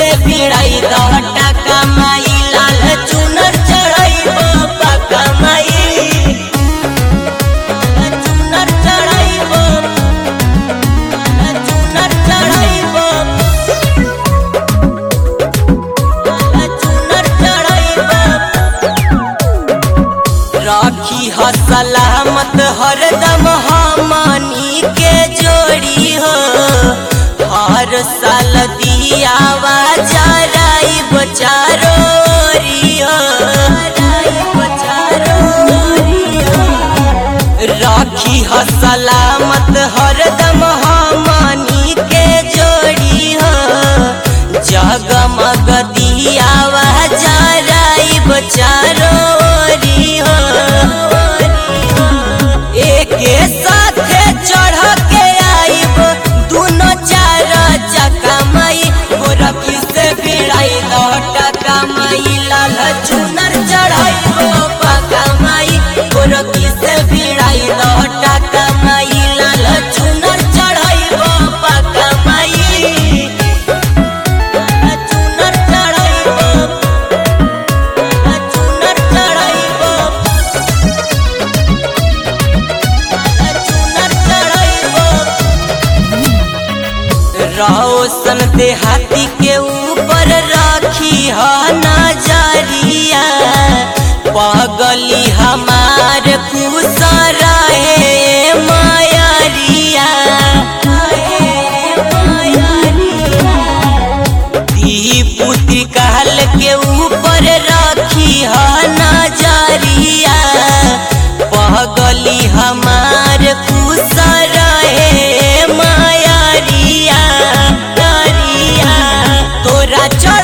से भिड़ाई दहटा कमाई लाल चुनर चढ़ाई पक्का माई चुनर चढ़ाई चुनर चढ़ाई चुनर चढ़ाई राखी ह सलामत हरदम हमनी के जोड़ी हो हर साल दियावा जराई बचारो राखी ह सलामत हरदम हमनी के जोड़ी हो जगमग दियावा जराई बचारो हो एके साथे चढ़ के आइब दुनो चार चक्का माई गोरखी से भिड़ाई लौटा कमाई लाल चुनर चढ़ाई पक्का माई गोरखी से भिड़ाई लौटा कमाई लाल चुनर चढ़ाई पक्का माई चुनर चढ़ाई चुनर चढ़ाई चुनर चढ़ाइबो रोशन देहाती के ऊपर राखी ह नजरिया पगली हमार खुश रहे मायरिया दी पुत्री कहल के ऊपर राखी ह नजरिया पगली हमार खुश रहे मायरिया तोरा